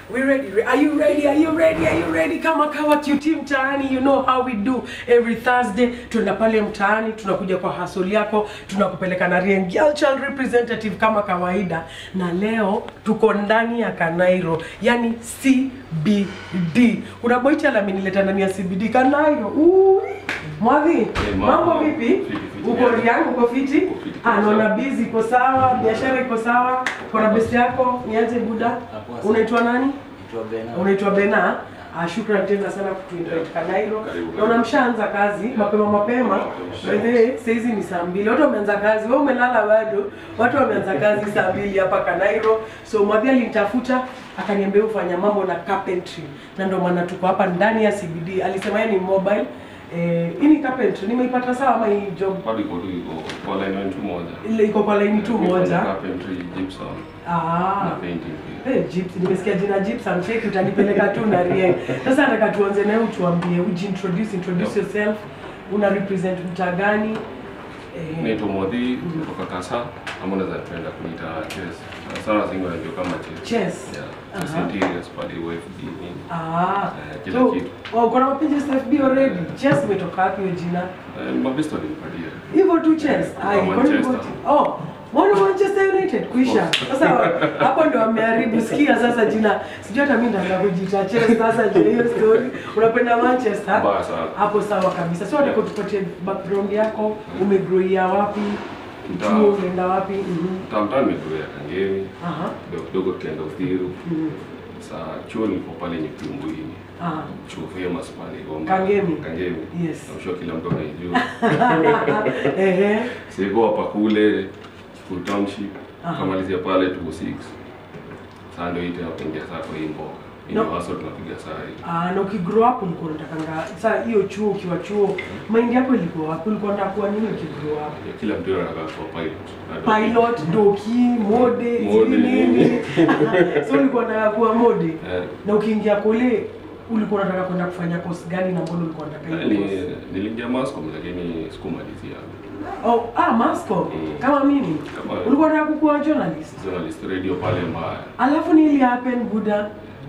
We ready? Re- Are you ready? Are you ready? Are you ready? Kama kawa QT mtaani, you know how we do every Thursday. Tunaenda pale mtaani, tunakuja kwa hasoli yako, tunakupeleka na Rien Girl Child representative kama kawaida, na leo tuko ndani ya Kanairo, yani CBD. Kuna boicha amenileta ndani ya CBD Kanairo. Ui. Mwadhi, mambo. mambo vipi? Fiti, fiti. Uko Riang, uko fiti? Uko fiti, Ah, kabisa. naona busy, iko sawa, biashara iko sawa. Kuna best yako, niaje buda? Hapo sasa. Unaitwa nani? Naitwa Bena. Unaitwa Bena. Ah, shukrani tena sana kutuinvite Kanairo. Karibu, karibu. Naona mshaanza kazi mapema mapema. By the way, saa hizi ni saa mbili. Watu wameanza kazi. Wewe umelala bado. Watu wameanza kazi saa mbili hapa Kanairo. So Mwadhi alinitafuta akaniambia ufanya mambo na carpentry. Na ndio maana tuko hapa ndani ya CBD. Alisema yeye ni mobile. Eh, hii ni carpentry. Nimeipata sawa ama hii job bado iko tu iko kwa line one tu moja. ile iko kwa laini tu Niko moja. na Carpentry, gypsum Ah. na painting pia. Hey, Gypsy, nimesikia jina Gypsum cheki utanipeleka tu na Rieng. Sasa nataka tuanze nawe utuambie, ujiintroduce, introduce Yep. yourself. Una represent mtaa gani? Eh, Naitwa Modhi kutoka Kasa ama unaweza penda kuniita Chess. Sana zingi wanajua kama Chess. Chess. Yeah. Aha. Chess interiors pale UFD nini. Ah. Eh, kila So, kitu. oh, uko na mapenzi ya FB already? Chess imetoka wapi hiyo jina? Eh, Mabesto alinipatia. Hivyo tu Chess. Yeah, Ai, kutoka kwani Manchester. wote- Oh, mbona Manchester United kuisha? Sasa hapo ndio wameharibu. Sikia sasa jina. Sijui hata mimi nataka kujiita Chess sasa je hiyo story. Unapenda Manchester? Mbaya sana. hapo sawa kabisa so nataka tupatie background yako umegrowia wapi Mtaa. chuo umeenda wapi Mhm. Tamtam nimezoea Kangemi. Aha. Kidogo kidogo tukaenda Uthiru. Mhm. Saa chuo nilipo pale Nyekumbwini. Aha. Chuo famous pale Gombe. Kangemi. Kangemi. Yes. I'm sure kila mtu anaijua. Ehe. Siko hapa kule full township Aha. kamalizia pale 26 saa ndio hii tena kuingia saa kwa hii mboga hii No. ndio hustle tunapiga saa hii Ah, na ukigrow up ulikuwa unatakanga sasa hiyo chuo ukiwa chuo mind yako ilikuwa wapi ulikuwa unataka kuwa nini ukigrow up Ya kila mtu anataka kuwa pilot Na ndio- pilot doki mode Mode. sijui nini so ulikuwa unataka kuwa mode Eh, na ukiingia kule ulikuwa unataka kwenda kufanya course gani na mbona ulikuwa unataka hiyo ni- course niliingia Mascom lakini sikumalizia Oh, ah, Mascom. Mm. Kama mimi. Kama- Ulikuwa unataka kukuwa journalist. journalist radio pale mbaya Alafu ni ili happen Buddha.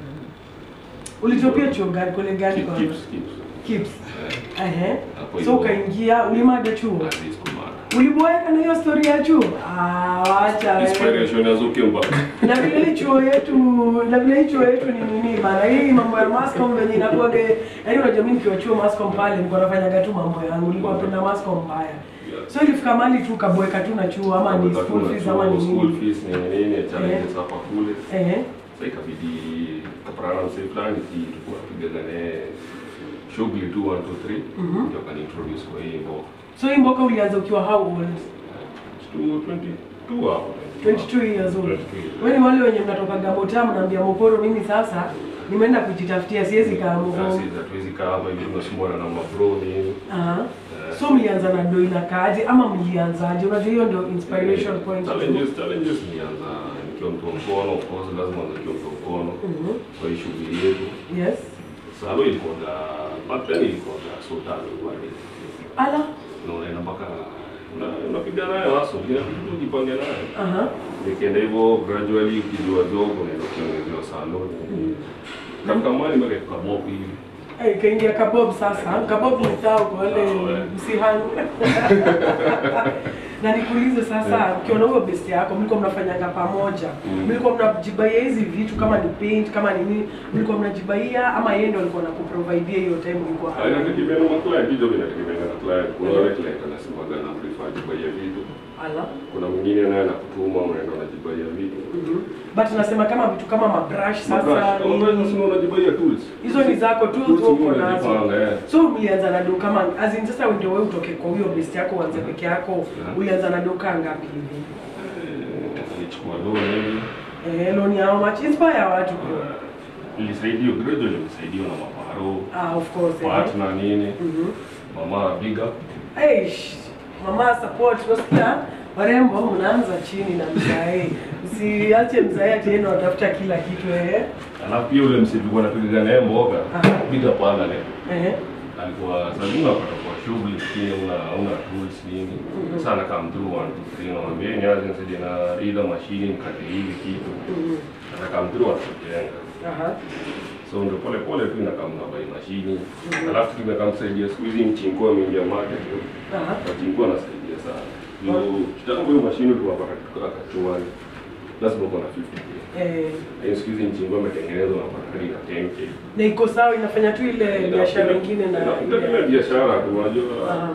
Ulitopia chuo gani kule gani Keep- kwa? keeps keeps Kips. Eh, Ehe. Hapo So hivyo. ukaingia ulimada chuo. at least kumara Uliboeka na hiyo story ya chuo? Ah, wacha wewe. inspiration ya Zuckerberg Na vile hii chuo yetu, na vile hii chuo yetu ni nini bana? Hii mambo ya Mascom venye inakuwa yaani unajua mimi nikiwa chuo Mascom pale nilikuwa nafanyaga tu mambo yangu. Nilikuwa napenda Mascom mbaya. So ilifika mahali tu kaboeka tu na chuo ama ni school fees ama ni school nini? fees nini nini challenges hapa kule Ehe. Sasa ikabidi kaparana msee fulani ki tulikuwa tupigane shughuli tu 1 2 3 Mhm. ndio kaniintroduce kwa hii mboga. So hii mboka ulianza ukiwa how old? Tu 22 hapo. 22 years old. 22 years. Wewe ni wale wenye mnatoka Gabota mnaambia Mokoro, mimi sasa nimeenda kujitafutia, siwezi kaa Sasa Mokoro. hizi hatuwezi kaa hapa hivi tunasumbua na mabro nini. Aha. Eh, So mlianza na doi na kaaje ama mlianzaje? Unajua hiyo ndio inspiration point. Challenges, challenges nianza nikiwa mtu wa mkono, of course lazima nikiwa mtu wa mkono Mhm. kwa hii shughuli yetu. Yes. Sasa ilikuwa da back then ilikuwa da sultan kwa Ala. na unaenda mpaka una- unapiga nayo hasa inabidi tu ujipange nayo. Aha. Nikienda hivyo gradually ukijua job unaenda ukiongezewa salon. Kama mali mpaka kabob hivi. Eh, kaingia kabob sasa. Kabob ni sawa kwa wale Sawa, eh. msihani. na nikuulize sasa, ukiona huyo best yako mlikuwa mnafanyanga pamoja, Mm. mlikuwa mnajibaia hizi vitu kama ni paint kama ni nini, mlikuwa mnajibaia ama yeye ndio alikuwa anakuprovidea hiyo time ulikuwa Ah, Inategemea na client, hiyo inategemea na client. Kuna wale client anasemaga na prefer jibaia vitu. ala Kuna mwingine naye anakutuma unaenda unajibaia vitu. Mhm. but nasema kama vitu kama mabrush sasa Mabrush, kama wewe unasema unajibaia tools. hizo ni zako tu Tools uko mimi nazo najipanga, eh. so ulianza na do kama as in sasa ndio wewe utoke kwa huyo best yako uanze peke yako Yeah. ulianza na do kaa ngapi hivi Eh, Nilichukua loan hivi. eh loan ya how much inspire watu bro Nilisaidiwa gradually nilisaidiwa na maparo, ah of course eh. partner nini. Mhm. Mama big up. Eish, mama support wasikia warembo mnaanza chini na mzae usiache mzae ati yeye ndo anatafuta kila kitu eh Alafu pia ule msitu kwa napiga naye mboga. Aha. Big up pala leo. eh alikuwa Sabina wakati kwa shughuli lakini una una tools nini sana come through one two three naambia ni aje nisaidie na ila mashini nikate hivi kitu Mhm. ana come through anajenga Aha. so ndio pole pole tu inakaa mnabai mashini alafu tumekaa msaidia siku hizi mchinko ameingia market Aha. mchinko anasaidia sana juu kitambo hiyo mashini tuwapata kachuani lazima uko na 50k Eh, lakini siku hizi mchinko ametengenezwa unapata hadi na 10k na iko sawa inafanya tu ile biashara ingine na Inategemea biashara tu unajua Aha.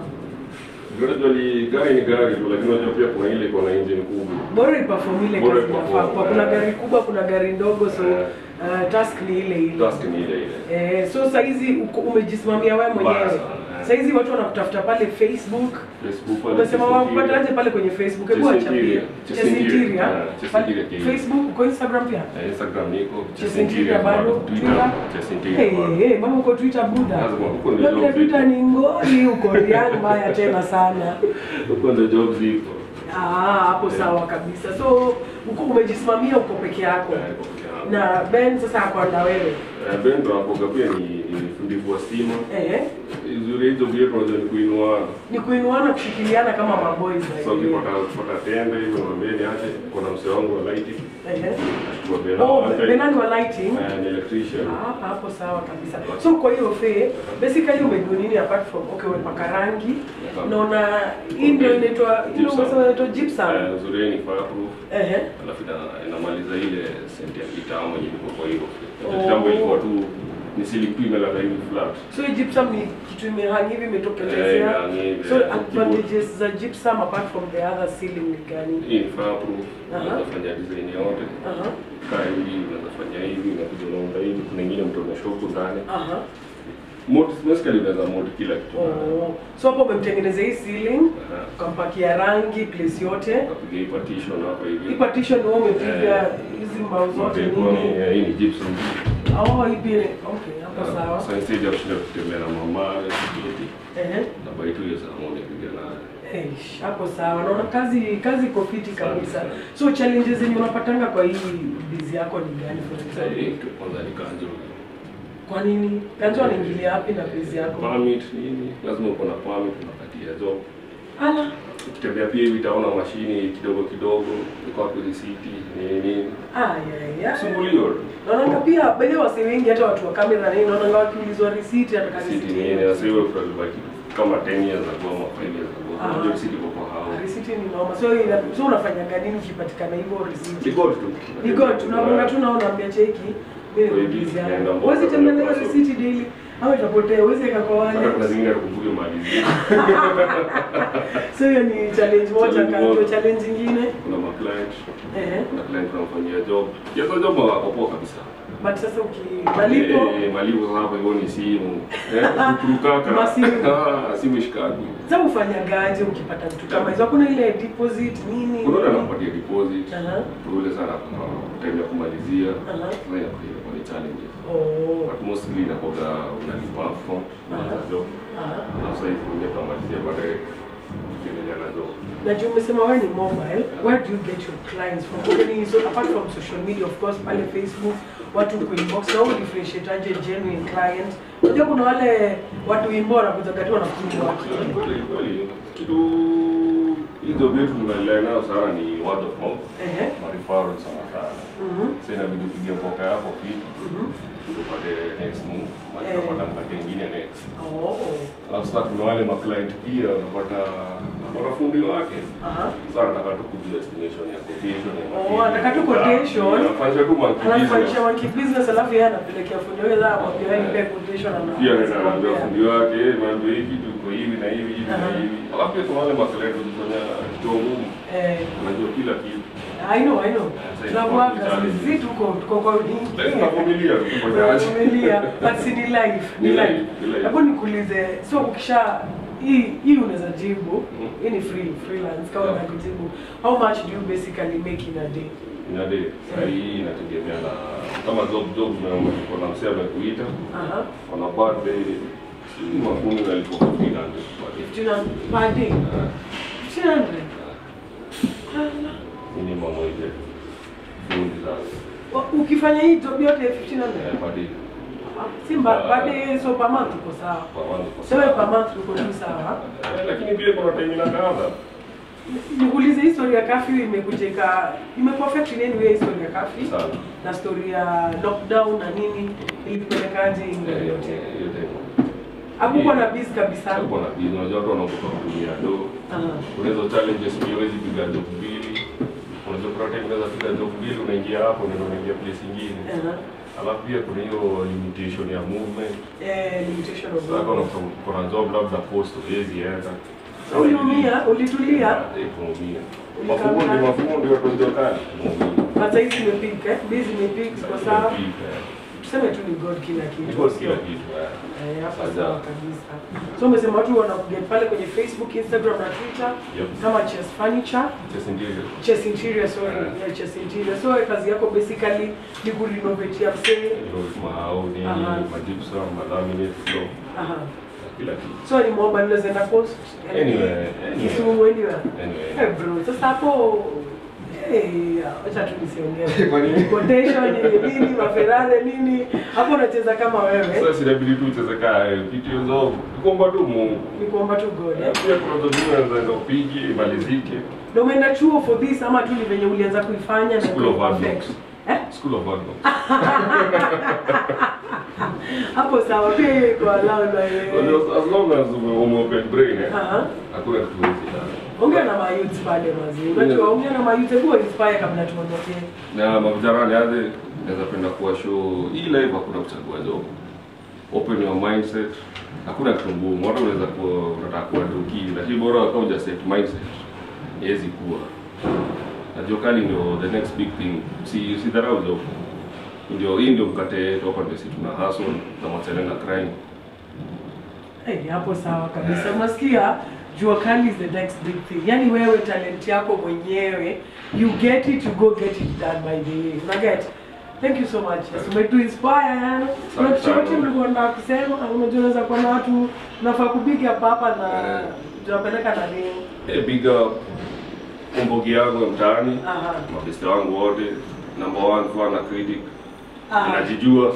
unajua ni gari ni gari tu lakini unajua pia kuna ile iko na engine kubwa bora iperform ile Bora kazi iperform, inafaa kwa kuna eh. gari kubwa kuna gari ndogo so Eh. uh, task ni ile ile task ni ile ile Eh, so saizi uko- umejisimamia wewe mwenyewe Baya sana, eh. saizi watu wanakutafuta pale facebook Facebook pale umesema Chess wakupataje pale kwenye facebook hebu Chess achapie Interior. Chess Interior. Ah, Chess Pale Interior Kenya. facebook uko instagram pia Eh, Instagram niko Chess Interior bado Twitter Chess Interior Hey, bado. hey, mama uko twitter buda Lazima, uko ndio labda job twitter ziko. ni ngori uko riang mbaya tena sana Huko ndio job ziko Ah, hapo sawa kabisa so uko umejisimamia uko peke yako Eh, iko peke yangu. na ben sasa ako na wewe Eh, Ben ndo akoga pia ni ni fundi wa stima eh, Uzuri hizo vile tunaweza ni kuinua ni kuinuana kushikiliana kama maboys by so the way. ukipata ukipata tende hivyo naambia ni aje kuna mzee wangu wa lighting Ehe. kwa Bena Oh, wake. Benani wa lighting. Eh, ni electrician Ah, hapo sawa kabisa. So kwa hiyo fe, basically umejua nini apart from okay umepaka rangi. Naona hii ndio inaitwa hii ndio Gypsum. umesema inaitwa gypsum. Eh, uzuri ni fireproof Ehe. alafu ina- inamaliza ile senti ya kitambo yenye ilikuwa kwa hiyo Oh. kitambo ilikuwa tu ni silipu imelala hivi flat So hii gypsum ni kitu imehang hivi Eh, imetokelezea. imehang hivi, So eh, advantages za gypsum apart from the other ceiling ni gani? hii ni fireproof Aha. unaweza fanya design yote Aha. kaa hivi unaweza fanya hivi unakuja unaunda hivi kuna ingine mtu ameshoku ndani Aha. mod basically unaweza mod kila kitu Oh. So hapo umemtengenezea hii ceiling, Aha. ukampakia rangi place yote. ukapiga hii partition hapa hivi Hii partition wewe umepiga Eh. hizi mbao zote Mapeko nini? ni- eh, hii ni gypsum Oh, hii pia ni- okay, hapo sawa. sasa instead ya kushinda kutembea na mama kiti Ehe. na baitu hiyo saa moja piga nayo Eish, hapo sawa. Naona kazi kazi iko fiti kabisa. So challenges zenye unapatanga kwa hii busy yako ni gani for Sasa example? hii kitu kwanza ni kanjo Kwa nini? Kanzo anaingilia wapi na busy yako? permit nini lazima uko na permit unakatia job Ala. ukitembea pia hivi utaona mashini kidogo kidogo iko hapo risiti nini nini Ah, yeah, yeah. sumbuliwa tu Naona pia baadhi ya wasee wengi hata watu wa kamera nini naona wakiulizwa receipt hata kama risiti receipt nini yenyewe. sasa hiyo tunabaki kama 10 years ago ama 5 years ago Ah. unajua risiti iko kwa hao Receipt ni noma. So ina- so unafanyaga nini ukipatikana hivyo receipt? ni god tu Ni good, tunaona tu naona ambia cheki. Mimi Kwa ni hivi, busy naenda yangu. mboka Huwezi tembea na kwa hiyo so- receipt daily. Au itapotea, huwezi weka kwa hata kuna wallet. zingine tukumbuke mali zingine So hiyo ni challenge moja Challenge kando, moja. challenge nyingine. kuna ma client Eh. kuna client tunamfanyia job hizo job wako poa kabisa But sasa ukimalipo Eh, malipo sasa hapo hivyo ni simu eh kurukaka Masimu. ah simu shikagu sasa ufanyagaje ukipata vitu kama hizo? Hakuna ile deposit nini? unaona anakupatia deposit Aha. ule sana kwa time ya kumalizia Aha. sasa inakuwa ni challenges Oh. but mostly inakuwa unalipa upfront Aha. na job Aha. na sasa hivi ungetamalizia baadaye ukiendelea na job Na juu umesema wewe ni mobile, where do you get your clients from? Okay, ni so apart from social media of course, pale Facebook watu kuinbox na wewe differentiate aje genuine client? Unajua kuna wale watu wimbo wanakuja tu wanakuja wakili. Kweli, kweli. kitu hizo vitu tunaendelea nayo sana ni word of mouth Ehe. marifaru sana sana Mhm. sasa inabidi upige mboka yako fiti Mhm. upate next move maana Eh. utapata mkate ingine next Oh. alafu sasa kuna wale maclient pia unapata unapata fundi wake Aha. sasa nataka tu kujua estimation ya quotation ya Oh, anataka tu quotation. anafanya tu monkey Anafanyisha business monkey business alafu yeye anapelekea fundi wake za hapo pia nipe quotation ana. pia anaenda anaambia fundi wake eh mambo hiki tuko hivi na hivi hivi na Aha. hivi alafu pia kuna wale maclient wanafanya kitu ngumu Eh, unajua kila kitu I know, I know. Sasa Tunakuaga inakuwa ni sisi tuko tuko kwa lakini wingi. tunavumilia tu kufanya aje. Unavumilia, but si ni life, ni Ni life. life, ni life. Hebu nikuulize, so ukisha hii hii unaweza jibu, Mm. hii ni free freelance kama Yeah. unakujibu. How much do you basically make in a day? Inade, saa hii inategemea na kama job job na- kuna msee amekuita Aha. kuna birthday sijui makumi nalipo 1500 per day. 1500 per day. 1500. Ala. minimum wage fundi zangu Wa- Ukifanya hii job yote 1500. Eh, per day. Simba Ah. baada so per month uko sawa. Kwa maana kwa Sewe sababu- per month uko tu sawa. Eh, lakini pia kuna time inakaza Nikuulize hii story ya curfew imekujeka imekuaffect in any way hii story ya curfew sana na story ya lockdown na nini ilipelekaje England Eh, yote? hiyo time. Hakukuwa na biz kabisa. Hakuwa na bizi, unajua watu wanaogopa kutumia do. Aha. Kuna hizo challenges pia huwezi piga job mbili. Unajua kuna time unaweza piga job mbili unaingia hapo na unaingia place nyingine. Aha. Alafu pia kuna hiyo limitation ya movement. Eh, limitation of Sasa kuna kuna job labda post huwezi enda. So uliumia, ulitulia, Eh, kuumia. Ulikaa Mafundi ndani. mafundi watu ndio kali. Kuumia. hata hizi imepika, eh? Biz imepika, iko sawa. Inapika, eh. Tuseme tu ni God kila kitu. Iko sio? kila kitu. eh. Eh, hapa Sawa. sawa kabisa. So umesema watu wanakuget pale kwenye Facebook, Instagram na Twitter Yep. kama Chess Furniture, Just interior. Chess Interior, sorry, Yeah. yeah, Chess Interior. So kazi yako basically ni kurenovate ya msee. Hilo mahao nini, Aha. magypsum, malaminate floor, Aha. kila kitu. So ni mwomba nileza enda post. Anywhere, Kisumu anywhere. Anyway. Eh bro, sasa hapo eh, acha tu nisiongee. Kwa nini? Quotation ni nini, maferare nini? Hapo unacheza kama wewe. Sasa inabidi tu ucheze kaa eh, kitu hizo. Kuomba tu Mungu. Ni kuomba tu God. Eh, Eh? Pia kuna zote unaweza upige imalizike. Na umeenda chuo for this ama tu ni venye ulianza kuifanya na School of ikawa Hard perfect? Knocks. Eh? School of Hard Knocks. Hapo sawa pia hiyo iko allowed na Unajua, yeye. As long as ume ume open brain eh. Aha. Hakuna kitu huwezi done. Ongea na mayouth pale mazi. Unajua ongea na mayouth hebu inspire kabla tuondoke. Na mavijana aje naweza penda kuwa show hii live hakuna kuchagua job. Open your mindset. Hakuna kitu ngumu. Watu unaweza kuwa unataka kuwa doki, lakini bora kama uja set mindset. Haiwezi kuwa. Na jua kali ndio the next big thing. Si si dharau job. Ndio hii ndio mkate yetu hapa ndio sisi tuna hustle na machana na crime. Hey, hapo sawa kabisa. Unasikia? Jua kali is the next big thing. Yaani wewe talent yako mwenyewe, you get it, you go get it done by the way. Una get? Thank you so much. Yes, umetu inspire yani. Kuna Asante kitu chochote sana. mlikuwa nataka kusema, unajua unaweza kuwa na watu unafaa kupiga hapa hapa na Eh. tunapeleka na nini? Eh, big up mbogi yangu ya mtaani. Aha. Mabeste wangu wote. Number one fan na critic. Aha. Najijua.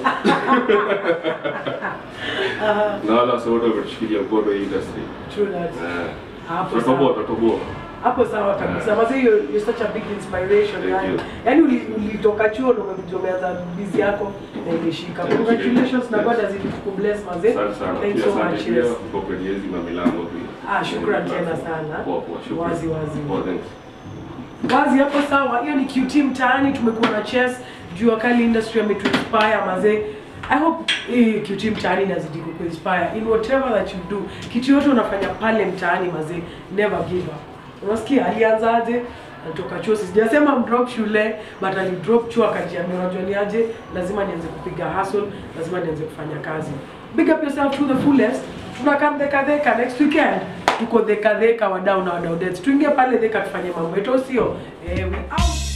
Aha. na wala wote wametushikilia mkono hii industry. True that. Eh, Hapo Tutatoboa, sawa. tutatoboa. Hapo sawa kabisa. Mazi you're, you're such a big inspiration Thank yani. you. Yaani uli- ulitoka chuo na umekuja umeanza busy yako na imeshika. Thank you. Congratulations na Yes. God azidi kubless mazee. Asante sana. Thanks Pia so asante much. pia Yes. kwa kwenye hizi mamilango pia. Ah, shukran tena sana. Poa, poa, shukran. Wazi, wazi. Poa, thanks. Wazi hapo sawa. Hiyo ni QT mtaani tumekuwa na chess. Jua kali industry ametuinspire mazee. I hope hii QT mtaani inazidi kukuinspire in whatever that you do. Kitu yote unafanya pale mtaani mazee, never give up. Unasikia alianzaje? Alitoka chuo, sijasema mdrop shule, but alidrop chuo akajiambia, unajua ni aje, lazima nianze kupiga hustle, lazima nianze kufanya kazi. Big up yourself to the fullest. Tunakam dheka dheka next weekend. Tuko dheka dheka wadau na wadau dance. Tuingie pale dheka tufanye mambo yetu, au sio? Eh, we out.